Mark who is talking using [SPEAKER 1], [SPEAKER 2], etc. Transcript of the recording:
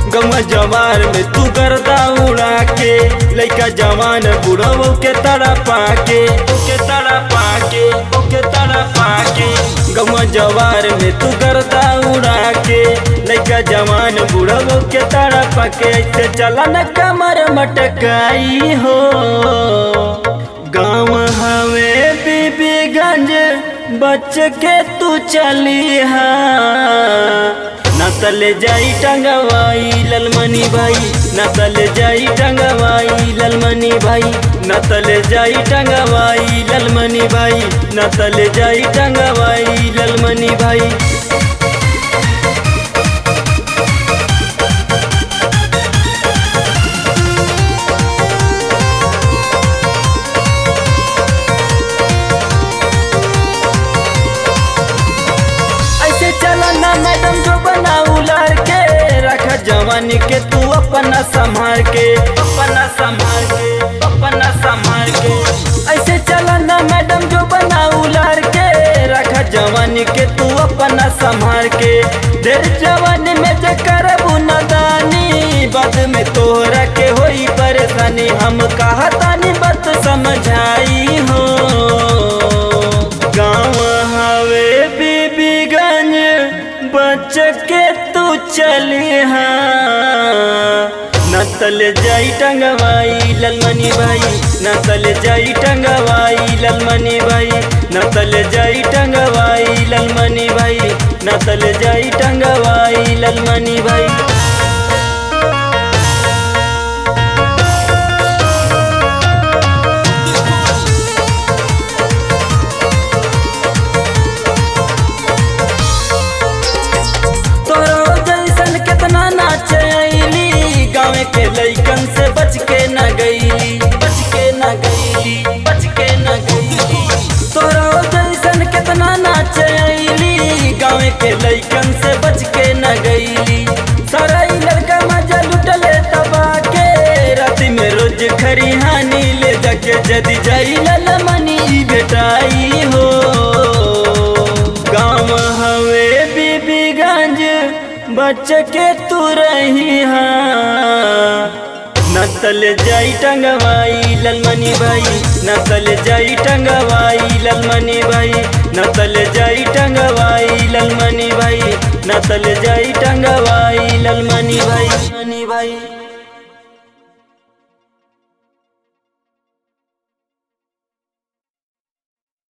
[SPEAKER 1] गौवा जवार में तू गर्दा उड़ा के लइका जवान बुढ़ऊ के तड़ा पाके ओके तड़ा पाके ओके तड़ा पाके गौवा जवार में तू गर्दा उड़ा के लइका जवान बुढ़ऊ के तड़ा पाके ऐसे चला न कमर मटकाई हो गाँव हवे बीबीगंज बच के तू चली हा नतल जाई टंगवाई ललमनी भाई नतल जाई टंगवाई ललमनी भाई नतल जाई टंगवाई ललमनी भाई नतल जाई टंगवाई ललमनी भाई ऐसे चला ना मैडम जो बना उलार के रखा जवानी के तू अपना संभाल के अपना संभाल के अपना संभाल के ऐसे चला ना मैडम जो बना उलार के रखा जवानी के तू अपना संभाल के देर जवानी में जे करबू नदानी बाद में तोहरा के होई परेशानी हम कहतानी बात समझाई हो गाँव हवे बीबीगंज बच के तू चली हाँ नतल जाई टंगवाई ललमनी भाई नतल जाई टंगवाई ललमनी भाई नतल जाई टंगवाई ललमनी भाई नतल जाई टंगवाई ललमनी भाई तोरो जैसन केतना नाच आईली गाँव के लइकन से बच के न गईली बच के न गईली बच के न गईली तोरो जैसन केतना नाच आईली गाँव के लइकन से बच के न गईली सारा ई लड़का मजा लुटले तबा के राति में रोज खरिहानी ले जाके जदी जाई ललमनी बेटाई हो गाँव हवे बीबीगंज बच के तू रही हाँ नतल जाई टंगवाई ललमनी भाई नतल जाई टंगवाई ललमनी भाई नतल जाई टंगवाई ललमनी भाई नतल जाई टंगवाई ललमनी भाई मनी भाई